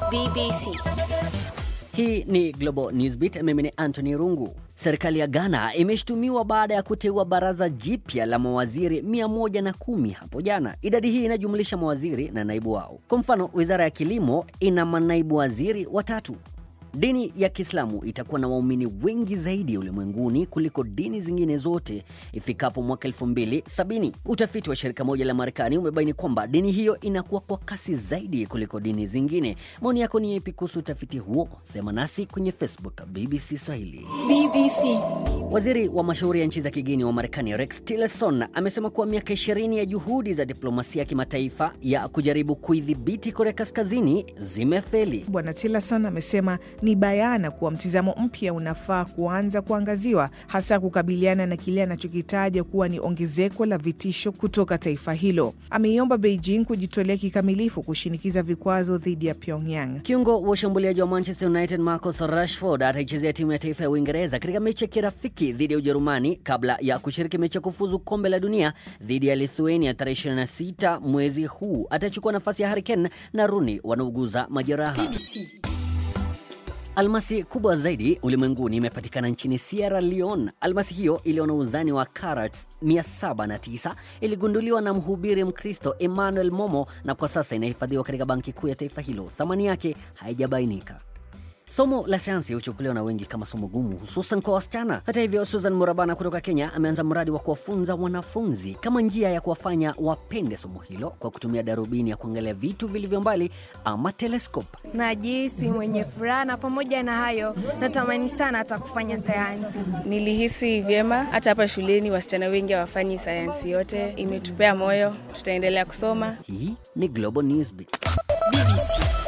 BBC. Hii ni Global Newsbeat, mimi ni Anthony Rungu. Serikali ya Ghana imeshtumiwa baada ya kuteua baraza jipya la mawaziri 110 hapo jana. Idadi hii inajumlisha mawaziri na naibu wao. Kwa mfano, wizara ya kilimo ina manaibu waziri watatu. Dini ya Kiislamu itakuwa na waumini wengi zaidi ulimwenguni kuliko dini zingine zote ifikapo mwaka 2070. Utafiti wa shirika moja la Marekani umebaini kwamba dini hiyo inakuwa kwa kasi zaidi kuliko dini zingine. Maoni yako ni yapi kuhusu utafiti huo? Sema nasi kwenye Facebook BBC Swahili. BBC. Waziri wa mashauri ya nchi za kigeni wa Marekani Rex Tillerson amesema kuwa miaka 20 ya juhudi za diplomasia ya kimataifa ya kujaribu kuidhibiti Korea Kaskazini zimefeli. Bwana Tillerson amesema ni bayana kuwa mtizamo mpya unafaa kuanza kuangaziwa, hasa kukabiliana na kile anachokitaja kuwa ni ongezeko la vitisho kutoka taifa hilo. Ameiomba Beijing kujitolea kikamilifu kushinikiza vikwazo dhidi ya Pyongyang. Kiungo wa ushambuliaji wa Manchester United Marcus Rashford ataichezea timu ya taifa ya Uingereza katika mechi ya kirafiki dhidi ya Ujerumani kabla ya kushiriki mechi ya kufuzu kombe la dunia dhidi ya Lithuania tarehe 26 mwezi huu. Atachukua nafasi ya Harry Kane na Rooney wanaouguza majeraha. Almasi kubwa zaidi ulimwenguni imepatikana nchini Sierra Leone. Almasi hiyo iliyo na uzani wa carats 709 iligunduliwa na mhubiri Mkristo Emmanuel Momo na kwa sasa inahifadhiwa katika banki kuu ya taifa hilo. Thamani yake haijabainika. Somo la sayansi huchukuliwa na wengi kama somo gumu, hususan kwa wasichana. Hata hivyo, Susan Murabana kutoka Kenya ameanza mradi wa kuwafunza wanafunzi kama njia ya kuwafanya wapende somo hilo kwa kutumia darubini ya kuangalia vitu vilivyo mbali ama telescope. Najihisi mwenye furaha na pamoja na hayo natamani sana hata kufanya sayansi. Nilihisi vyema. Hata hapa shuleni wasichana wengi hawafanyi sayansi yote, imetupea moyo. Tutaendelea kusoma. Hii ni Global Newsbeat. BBC.